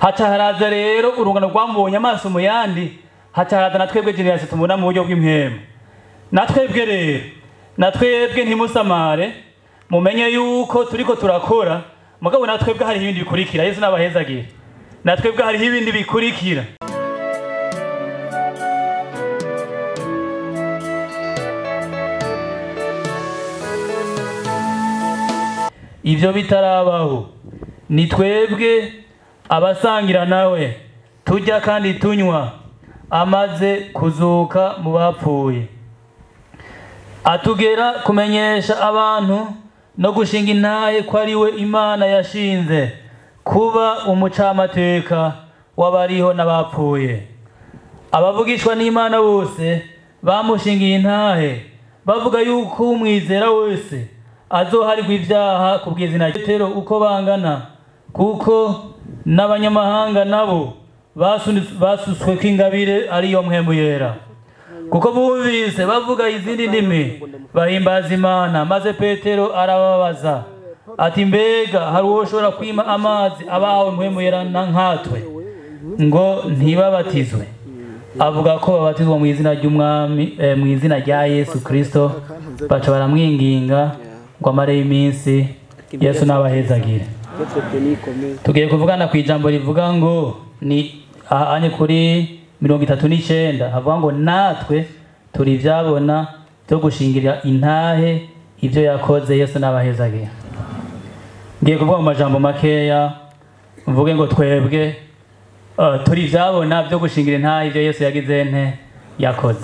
haca haraza rero urungano rwamubonye amaso mu yandi haca haraza na twebwe generasi tumubona mu buryo bw'impemu na twebwe rero na twebwe ntimusamare mumenye yuko turiko turakora mugabo na twebwe hariho ibindi bikurikira yesu n'abahezagire na twebwe hariho ibindi bikurikira ibyo bitarabaho ni twebwe abasangira nawe tujya kandi tunywa amaze kuzuka mu bapfuye atugera kumenyesha abantu no gushinga intahe ko ari we imana yashinze kuba umucamateka w'abariho n'abapfuye abavugishwa n'imana bose bamushingiye intahe bavuga yuko umwizera wese azoharirwa ibyaha ku bw'izina ry'itero uko bangana kuko n'abanyamahanga nabo basutswe kw'ingabire ariyo mpemu yera kuko bumvise bavuga izindi ndimi bahimbaza imana maze petero arababaza ati mbega hari uwo ushobora kwima amazi abahawe mpemu yera na nkatwe ngo ntibabatizwe avuga ko babatizwa mu izina ry'umwami mu izina rya yesu kirisito baca baramwinginga ngo amareyo iminsi yesu n'abahezagire tugiye kuvugana ku ijambo rivuga ngo ni ahanye kuri mirongo itatu n'icyenda havuga ngo natwe turi ibyabona byo gushingira intahe ibyo yakoze yesu n'abahezagire ngiye kuvuga mu majambo makeya mvuge ngo twebwe turi ibyabona byo gushingira intahe ibyo yesu yagize nte yakoze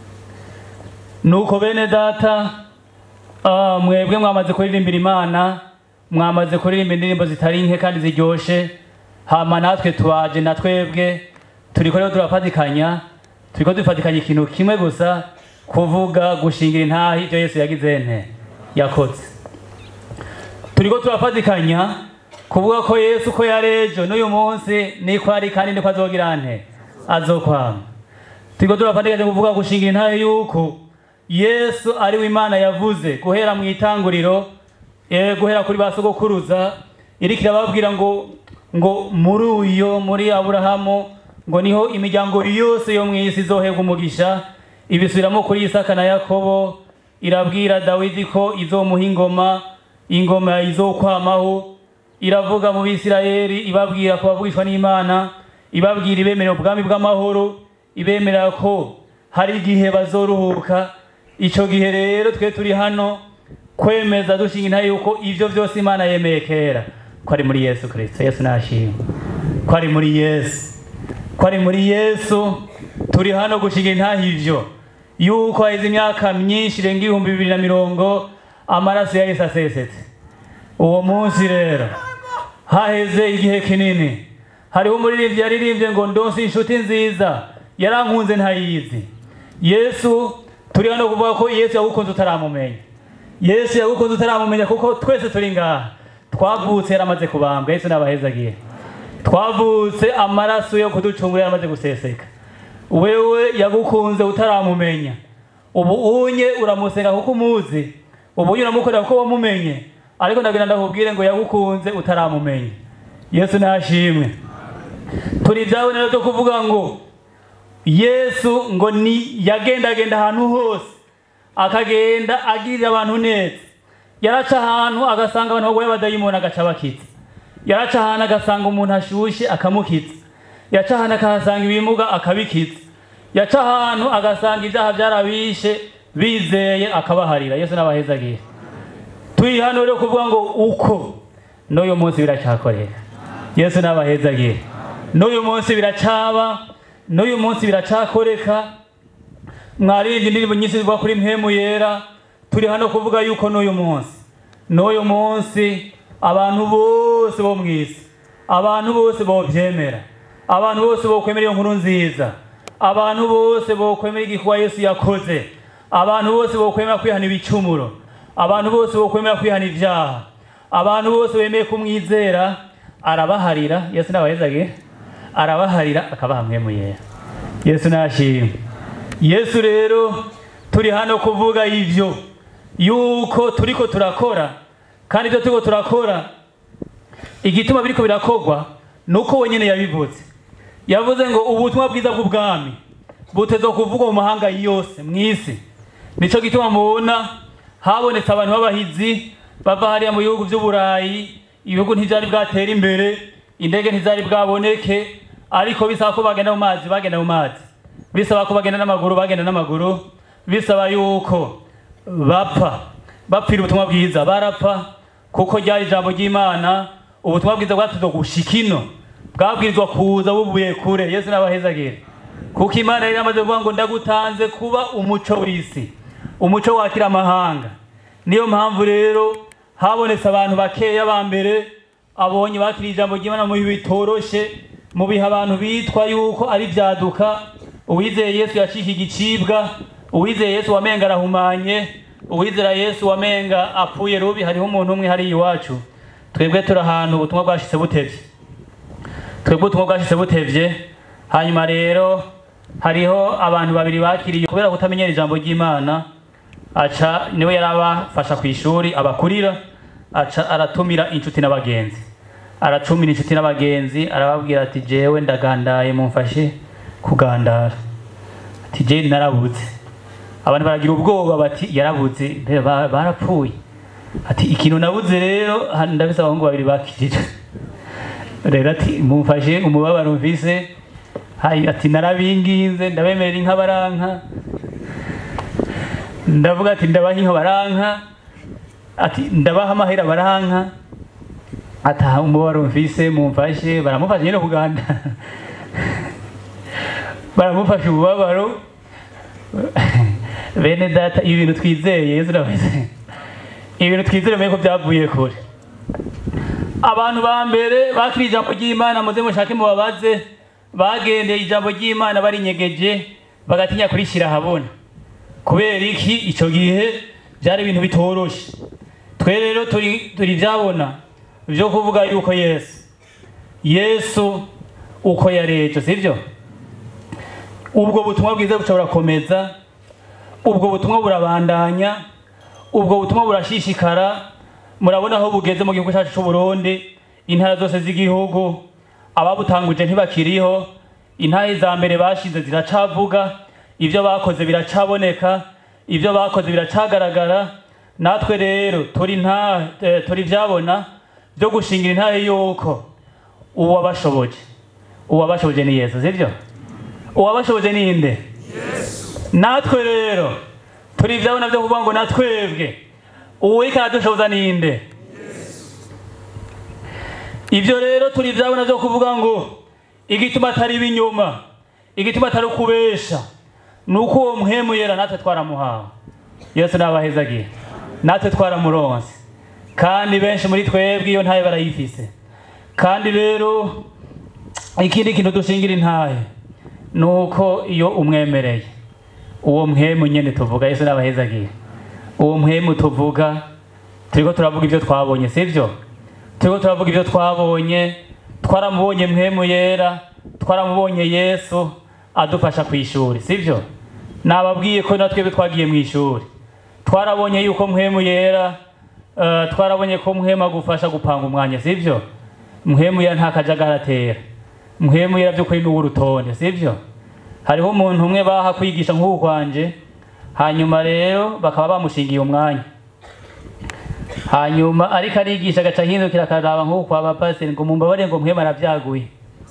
nuko bene data mwebwe mwamaze kuririmbira imana mwamaze kuririmba indirimbo zitari nke kandi ziryoshe hama natwe tubaje na twebwe turiko rero turafatikanya turiko dufatikanya ikintu kimwe gusa kuvuga gushingira intahe ibyo yesu yagize nte yakoze turiko turafatikanya kuvuga ko yesu ko yarejo n'uyu munsi niko ari kandi niko azogira nte azokwama turiko turafatikanya kuvuga gushingira intahe yuko yesu ari we imana yavuze guhera mu itanguriro guhera kuri ba sogokuruza iriko irababwira ngo ngo muri uyo muri aburahamu ngo niho imiryango yose yo mu isi izoherwa umugisha ibisubiramo kuri isaka na yakobo irabwira dawidi ko izomuha ingoma ingoma izokwamaho iravuga mu bisirayeli ibabwira ko bavugishwa n'imana ibabwira ibemerera ubwami bw'amahoro ibemerera ko hari igihe bazoruhuka icyo gihe rero twe turi hano kwemeza dushinga intahe yuko ibyo byose imana yemeye kera ko ari muri yesu kirisito yesu nashimwe ko ari muri yesu ko ari muri yesu turi hano gushinga intahe ibyo yuko haheze imyaka myinshi irenga ibihumbi bibiri na mirongo amaraso ya yesu asesetse uwo munsi rero haheze igihe kinini hariho umuririmbyi yaririmbye ngo ndonsi inshuti nziza yarankunze ntayizi yesu turi hano kuvuga ko yesu yagukunze utaramumenya yesu yagukunze utaramumenya kuko twese turi ngaha twavutse yaramaze kubambwa yesu n'abahezagiye twavutse amaraso yo kuducungura yaramaze guseseka wewe yagukunze utaramumenya ubu unye uramusenga kuko umuzi ubu unye uramukorera kuko wamumenye ariko ndagira ndakubwire ngo yagukunze utaramumenya yesu nashimwe turi ibyawe rero byo kuvuga ngo yesu ngo ni yagendagenda ahantu hose akagenda agirira abantu neza yaraca ahantu agasanga abantu barwaye abadayimoni agaca abakitsa yaraca ahantu agasanga umuntu ashyushye akamukitsa yaca ahantu akahasanga ibimuga akabikitsa yaca ahantu agasanga ibyaha byarabishe bizeye akabaharira yesu n'abahezagiye turi hano rero kuvuga ngo uko n'uyu munsi biracyakorera yesu n'abahezagiye n'uyu munsi biracaba n'uyu munsi biracyakoreka mwaririmbye indirimbo nyinshi zivuga kuri mpemu yera turi hano kuvuga yuko n'uyu munsi n'uyu munsi abantu bose bo mu isi abantu bose bobyemera abantu bose bokwemera iyo nkuru nziza abantu bose bokwemera igikorwa yesu yakoze abantu bose bokwemera kwihana ibicumuro abantu bose bokwemera kwihana ibyaha abantu bose bemeye kumwizera arabaharira yesu n'abahezage arabaharira akabaha mwemu yera yesu nashimwe yesu rero turi hano kuvuga ibyo yuko turiko turakora kandi ibyo turiko turakora igituma biriko birakorwa nuko wenyine yabivuze yavuze ngo ubutumwa bwiza bw'ubwami buteze kuvugwa mu mahanga yose mu isi nicyo gituma mubona habonetse abantu b'abahizi bava hariya mu bihugu by'uburayi ibihugu ntibyari bwatera imbere indege ntizari bwaboneke ariko bisaba ko bagenda mu mazi bagenda mu mazi bisaba ko bagenda n'amaguru bagenda n'amaguru bisaba yuko bapfa bapfira ubutumwa bwiza barapfa kuko ryari ijambo ry'imana ubutumwa bwiza bwatuze gushika ino bwabwirizwa kuza buvuye kure yesu n'abahezagire kuko imana yari yamaze kuvuga ngo ndagutanze kuba umuco w'isi umuco wakira amahanga niyo mpamvu rero habonetse abantu bakeya ba mbere abonye bakiriye ijambo ry'imana mu bihe bitoroshe mu bihe abantu bitwa yuko ari byaduka uwizeye yesu yacika igicibwa uwizeye yesu wamenga arahumanye uwizera yesu wamenga apfuye rubi hariho umuntu umwe hariya iwacu twebwe turi ahantu ubutumwa bwashitse butevye twebwe ubutumwa bwashitse butevye hanyuma rero hariho abantu babiri bakiriye kubera kutamenyera ijambo ry'imana aca niwe yari abafasha ku ishuri abakurira aca aratumira inshuti n'abagenzi aracumira inshuti n'abagenzi arababwira ati jewe ndagandaye mumfashe kugandara ati je narabuze abantu baragira ubwoba bati yarabuze mbere ba- barapfuye ati ikintu nabuze rero ha- ndabise abahungu babiri bakijije rero ati mumfashe umubabaro mvise Hayi, ati narabinginze ndabemerera inka baranka ndavuga ati ndabaha inka baranka ati ndabaha amahera baranka ataha umubabaro mvise mumfashe baramufashe nyine kuganda baramufashe umubabaro bene data ibi bintu twizeye yesu urabizi ibi bintu twizere menye ko byavuye kure abantu ba mbere bakiriye ijambo ry'imana muze mushake mubabaze bagendeye ijambo ry'imana barinyegeje bagatinya kurishyira ahabona kubera iki icyo gihe byari ibintu bitoroshe twe rero turi turi byabona byo kuvuga yuko yesu yesu uko yarejo sibyo ubwo butumwa bwiza bushobora komeza ubwo butumwa burabandanya ubwo butumwa burashishikara murabona aho bugeze mu gihugu cyacu cy'u Burundi intara zose z'igihugu ababutanguje ntibakiriho intare za mbere bashinze ziracavuga ibyo bakoze biracaboneka ibyo bakoze biracagaragara natwe rero turi nta eh, turi byabona byo gushingira intare yuko uwabashoboje uwabashoboje ni yesu sibyo uwabashoboje ni nde natwe rero turi ibyabona byo kuvuga ngo natwebwe uwuriko aradushoboza ni nde ibyo rero turi ibyabona byo kuvuga ngo igituma atari ibinyoma igituma atari ukubesha ni uko uwo muhemu yera natwe twaramuhawe yesu nabahezagiye natwe twaramuronse kandi benshi muri twebwe iyo ntaye barayifise kandi rero ikindi kintu dushingira intahe ni uko iyo umwemereye uwo muhemu nyine tuvuga yesu nabahezagiye uwo muhemu tuvuga turiko turavuga ibyo twabonye sibyo turiko turavuga ibyo twabonye twaramubonye muhemu yera twaramubonye yesu adufasha ku ishuri sibyo nababwiye ko natwebwe twagiye mu ishuri twarabonye yuko muhemu yera eh, twarabonye ko muhemu agufasha gupanga umwanya sibyo muhemu yera nta kajagari atera muhemu yera by'ukuri ni uw'urutonde sibyo hariho umuntu umwe baha kwigisha nk'uku kwanje hanyuma rero bakaba bamushingiye umwanya hanyuma ariko arigisha agaca ahindukira akaraba nk'uku kwa bapasiteri ngo mumbabarire ngo muhemu arabyaguye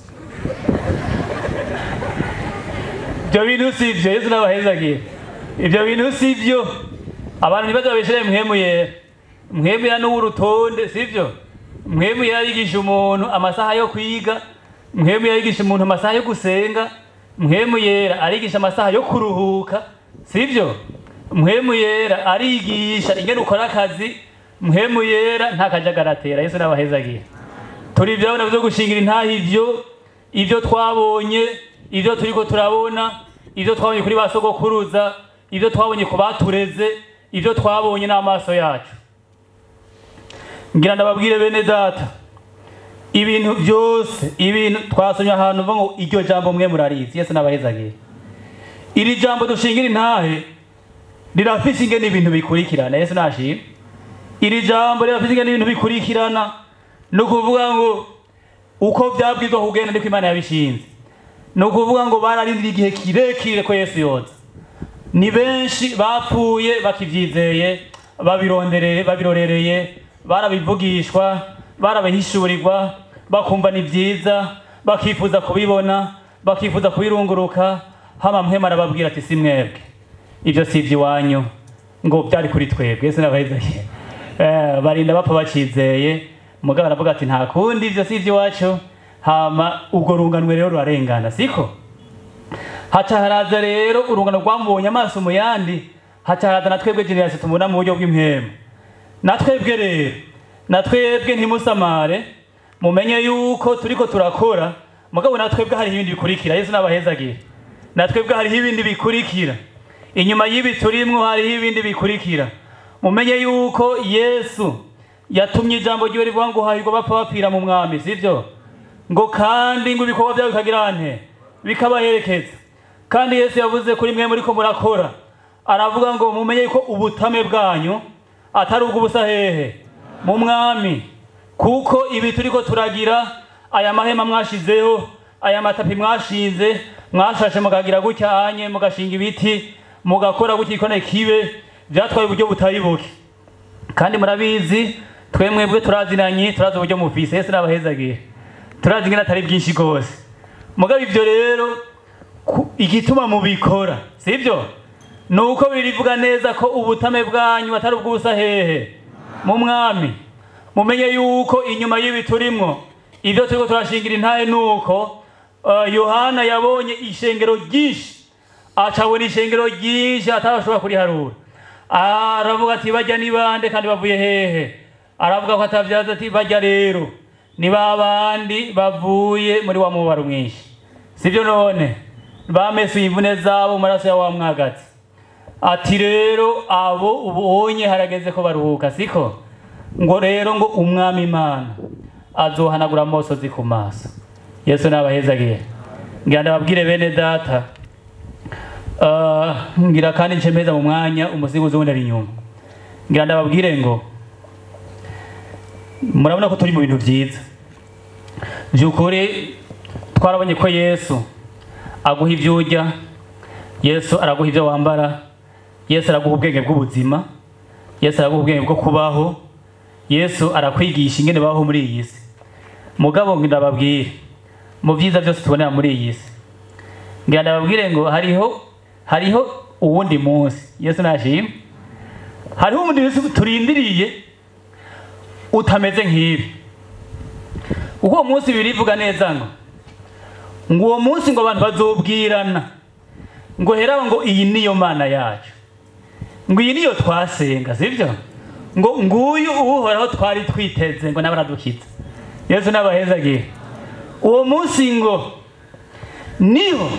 ibyo bintu si byo yesu n'abahezagiye ibyo bintu si byo abantu ntibaze babishyire muhemu yera muhemu yera n'uw'urutonde si byo muhemu yera yigisha umuntu amasaha yo kwiga muhemu yera yigisha umuntu amasaha yo gusenga muhemu yera arigisha amasaha yo kuruhuka si byo muhemu yera arigisha ingene ukora akazi muhemu yera nta kajagari atera yesu n'abahezagiye turi ibyabona byo gushingira intaha ibyo ibyo twabonye ibyo turiko turabona ibyo twabonye kuri ba sogokuruza ibyo twabonye ku batureze ibyo twabonye n'amaso yacu ngira ndababwire bene data ibintu byose ibintu twasomye ahantu uva ngo iryo jambo mwe murarizi yesu n'abahezagiye iri jambo dushingira intahe rirafise ingene ibintu bikurikirana yesu nashimwe iri jambo rirafise ingene ibintu bikurikirana ni ukuvuga ngo uko byabwirizwa kugenda niko imana yabishinze ni ukuvuga ngo bararindira igihe kirekire ko yesu yoza ni benshi bapfuye bakibyizeye babirondereye babirorereye barabivugishwa barabihishurirwa bakumva ni byiza bakifuza kubibona bakifuza kubirunguruka hama mpema arababwira ati si mwebwe ibyo si iby'iwanyu ngo byari kuri twebwe ese nabahizaye eh, barinda bapfa bakizeye mugabo aravuga ati nta kundi ibyo si iby'iwacu hama ubwo runganwe rero rurarengana siko haca haraza rero urungano rwamubonye amaso mu yandi haca haraza na twebwe generasi tumubona mu buryo bw'impemu na twebwe rero na twebwe ntimusamare mumenye yuko turiko turakora mugabo na twebwe hariho ibindi bikurikira yesu n'abahezagire na twebwe hariho ibindi bikurikira inyuma y'ibi turimwo hariho ibindi bikurikira mumenye yuko yesu yatumye ijambo ryiwe rivuga ngo hahirwa bapfa bapfira mu mwami sivyo ngo kandi ngo ibikorwa byabo bikagira nte bikabaherekeza kandi yesu yavuze kuri mwe muriko murakora aravuga ngo mumenye yuko ubutame bwanyu atari ubw'ubusa hehe mu mwami kuko ibi turiko turagira aya mahema mwashizeho aya matapi mwashinze mwashashe mukagira gutya anye mugashinga ibiti mugakora gutya ikone kibe byatwaye uburyo butari buke kandi murabizi twe mwebwe turazinanye turazi uburyo mufise yesu n'abahezagiye turazi ingene atari byinshi rwose mugabo ivyo rero ku- igituma mubikora sibyo ni uko birivuga neza ko ubutame bwanyu atari ubw'ubusa hehe mu mwami mumenye yuko inyuma y'ibi turimwo ibyo turiko turashingira intahe ni uko uh, yohana yabonye ishengero ryinshi acabona ishengero ryinshi atabashobora kuriharura aravuga ati bajya ni bande kandi bavuye hehe aravuga ko atavyaza ati bajya rero ni ba bandi bavuye muri wa mubaro mwinshi sibyo none bamesuye imvune zabo mu maraso ya wa mwagazi ati rero abo ubonye harageze ko baruhuka siko ngo rero ngo umwami imana azohanagura amosozi ku maso yesu nabahezagiye ngira ndababwire bene data Ah, ngira kandi ncemeza mu mwanya umusigo wundi ari inyuma ngira ndababwire ngo murabona ko turi mu bintu byiza by'ukuri twarabonye ko yesu aguha ibyo urya yesu araguha ibyo wambara yesu araguha ubwenge bw'ubuzima yesu araguha ubwenge bwo kubaho yesu arakwigisha ingene babaho muri iyi si mugabo ngo ndababwire mu byiza byose tubonera muri iyi si ngira ndababwire ngo hariho hariho uwundi munsi yesu nashimwe hariho uwundi munsi turindiriye utameze nk'ibi kuko uwo munsi birivuga neza ngo ngo uwo munsi ngo abantu bazobwirana ngo heraho ngo iyi niyo mana yacu ngo iyi niyo twasenga sibyo ngo nguyu uhoraho twari twiteze ngo nawe aradukiza yesu n'abahezagiye uwo munsi ngo niho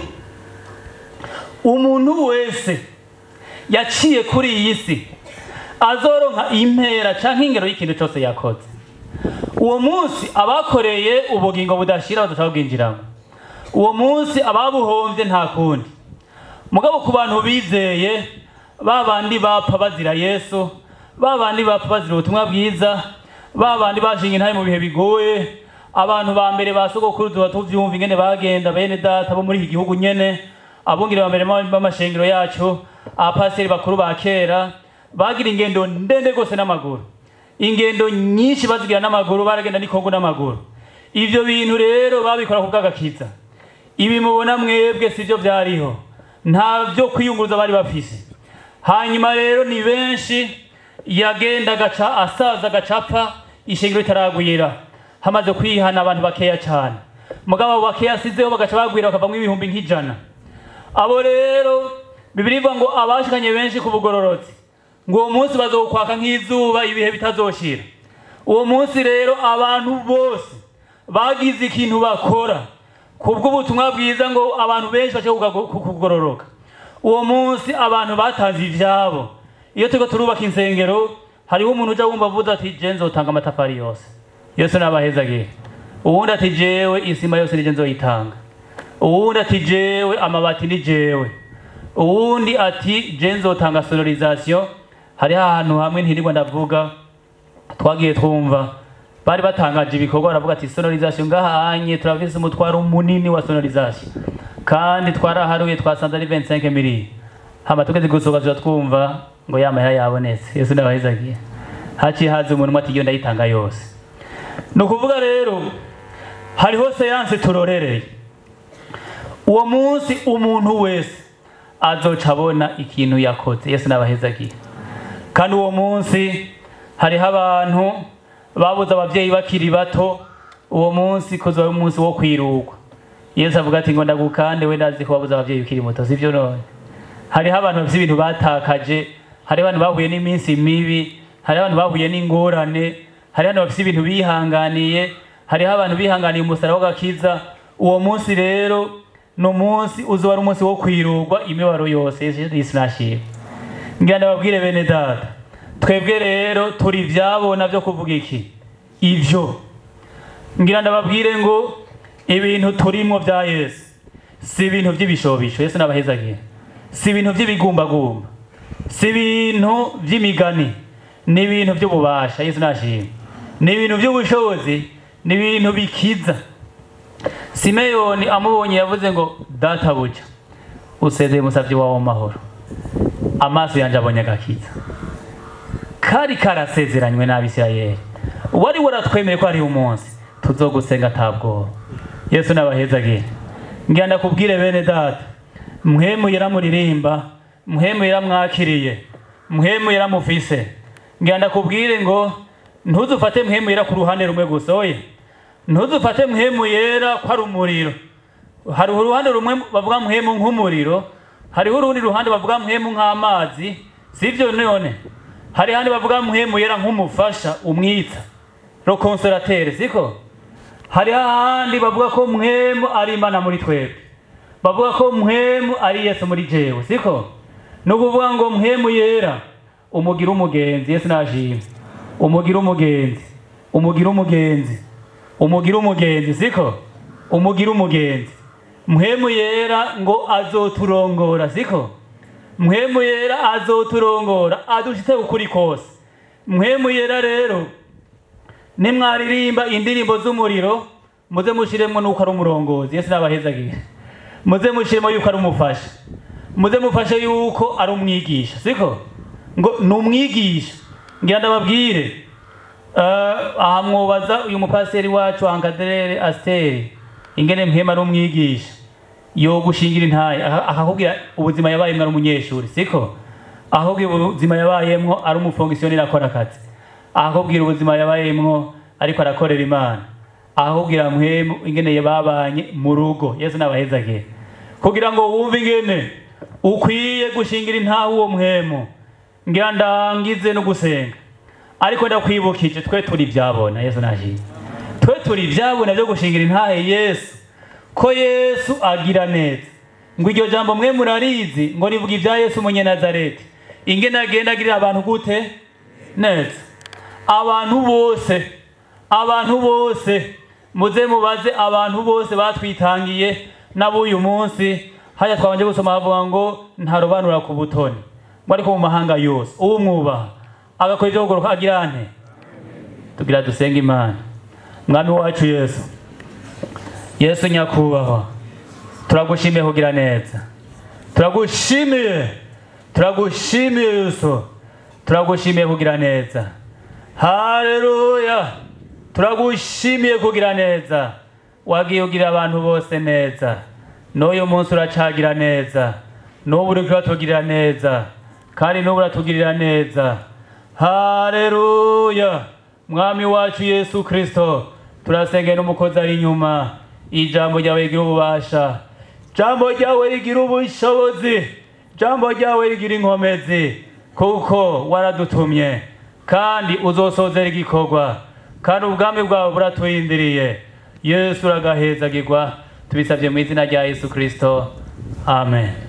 umuntu wese yaciye kuri iyi si azoronka impera canke ingero y'ikintu cyose yakoze uwo munsi abakoreye ubugingo budashira badashaka bwinjiramo uwo munsi ababuhombye nta kundi mugabo ku bantu bizeye ba bandi bapfa bazira yesu ba bandi bapfa bazira ubutumwa bwiza ba bandi bashinga intahe mu bihe bigoye abantu ba mbere ba sogokuru tuba tuvyumva ingene bagenda bene data bo muri iki gihugu nyene abungere ba mbere b'amashengero yacu abapasiteri bakuru ba kera bagira ingendo ndende rwose n'amaguru ingendo nyinshi bazigira n'amaguru baragenda n'ikongo n'amaguru ivyo bintu rero babikora ku bw'agakiza ibi mubona mwebwe sivyo vyariho nta vyo kwiyunguruza bari bafise hanyuma rero ni benshi yagenda agaca asaza agacapfa ishengero ritaragwira hamaze kwihana abantu bakeya cyane mugabo abo bakeya asizeho bagaca bagwira bakavamwo ibihumbi nk'ijana abo rero bibiri ivuga ngo abashikanye benshi ku bugororotsi ngo uwo munsi bazokwaka nk'izuba ibihe bitazoshira uwo munsi rero abantu bose bagize ikintu bakora kubw'ubutumwa bwiza ngo abantu benshi bace kugororoka uwo munsi abantu batanze ivyabo iyo turiko turubaka insengero hariho umuntu uja wumva avuze ati je nzotanga amatafari yose yesu nabahezagiye uwundi ati jewe isima yose nije nzoyitanga uwundi ati jewe amabati ni jewe uwundi ati je nzotanga sonorisation hariho ahantu hamwe ntirirwa ndavuga twagiye twumva bari batangaje ibikorwa baravuga ati sonorization ngahanye turafise umutwaro munini wa sonorization kandi twaraharuye twasanze ari 25 miliyoni hama tugeze gusohoka tuza twumva ngo ya mahera yabonetse yesu ndabahezagiye haciye haza umuntu umwe ati iyo ndayitanga yose ni ukuvuga rero hariho seanse turorereye uwo munsi umuntu wese azoca abona ikintu yakoze yesu nabahezagiye kandi uwo munsi hariho abantu babuze ababyeyi bakiri bato uwo munsi kuzoba ari umunsi wo kwirugwa yesu avuga ati ngo ndagukande we ndazi ko wabuze ababyeyi ukiri muto sivyo none hariho abantu bafite ibintu batakaje hariho abantu bahuye n'iminsi mibi hariho abantu bahuye n'ingorane hariho abantu bafite ibintu bihanganiye hariho abantu bihanganiye umusaraba w'agakiza uwo munsi rero ni umunsi uzoba ari umunsi wo kwirugwa imibabaro yose yesu nashimwe ngira ndababwire bene data twebwe rero turi ibyabona byo kuvuga iki ibyo ngira ndababwire ngo ibintu turimo bya yesu si ibintu by'ibishobisho yesu nabahezagiye si ibintu by'ibigumbagumba si ibintu by'imigani ni ibintu by'ububasha yesu nashimwe ni ibintu by'ubushobozi ni ibintu bikiza simeyoni amubonye yavuze ngo databuja usezeye umusabyi wawe mu mahoro amaso yanjye abonye agakiza kari karasezeranywe n'abisirayeli wari waratwemeye ko hariho umunsi tuzogusenga atabwoba yesu nabahezagira ngira ndakubwire bene data mwemu yaramuririmba mwemu yaramwakiriye mwemu yaramufise ngira ndakubwire ngo ntuzufate mwemu yera ku ruhande rumwe gusa oye ntuzufate mwemu yera ko ari umuriro hari uruhande rumwe bavuga mwemu nk'umuriro hariho urundi ruhande bavuga mwemu nk'amazi sivyo none hari handi bavuga mwemu yera nk'umufasha umwitsa rokonsolatere siko hari hahandi bavuga ko mwemu ari imana muri twebwe bavuga ko mwemu ari yesu muri jewe siko ni ukuvuga ngo mwemu yera umugira umugenzi yesu nashimye umugira umugenzi umugira umugenzi umugira umugenzi siko umugira umugenzi mwemu yera ngo azoturongora siko mwemu yera azoturongora adushitse ukuri kose mwemu yera rero nimwaririmba indirimbo z'umuriro muze mushiremo nuko ari umurongozi yesu nabahezagiye muze mushiremo yuko ari umufasha muze mufashe yuko ari umwigisha siko ngo ni umwigisha ngira ndababwire aha mwobaza uyu mupasiteri wacu ankaderere asiteri ingene mpema ari umwigisha yo gushingira intaye akakubwira ubuzima yabayemwo ari umunyeshuri siko akakubwira ubuzima yabayemwo ari umufongisiyoneri akora akazi akakubwira ubuzima yabayemwo ariko arakorera imana akakubwira mwemu ingene babanye mu rugo yesu nabahezagiye kugira ngo wumve ingene ukwiye gushingira intahe uwo mwemu ngira ndangize no gusenga ariko ndakwibukije twe turi ibyabona yesu nashimye twe turi ibyabona byo gushingira intahe yesu ko yesu agira neza ngo iryo jambo mwe murarizi ngo rivuga ibya yesu umunyenazareti ingene agenda agirira abantu gute neza abantu bose abantu bose muze mubaze abantu bose batwitangiye n'ab'uyu munsi hajya twabanje gusoma havuga ngo ntarobanura ku butoni ngo ariko mu mahanga yose uwumwubaha agakora ibyo kugoroka agira ante tugira dusenge imana mwami wacu yesu yesu nyakubahwa turagushimiye kugira neza turagushimiye turagushimiye yesu turagushimiye kugira neza haleluya turagushimiye kugira neza wagiye ugira abantu bose neza n'uyu munsi uracagira neza n'ubu uri kuratugirira neza kandi n'ubu uratugirira neza haleluya mwami wacu yesu kristo turasengera n'umukozi ari inyuma ijambo ryawe rigira ububasha ijambo ryawe rigira ubushobozi ijambo ryawe rigira inkomezi kuko waradutumye kandi uzosozera igikorwa kandi ubwami bwawe buraturindiriye yesu uragahezagirwa tubisabye mu izina rya yesu kristo amen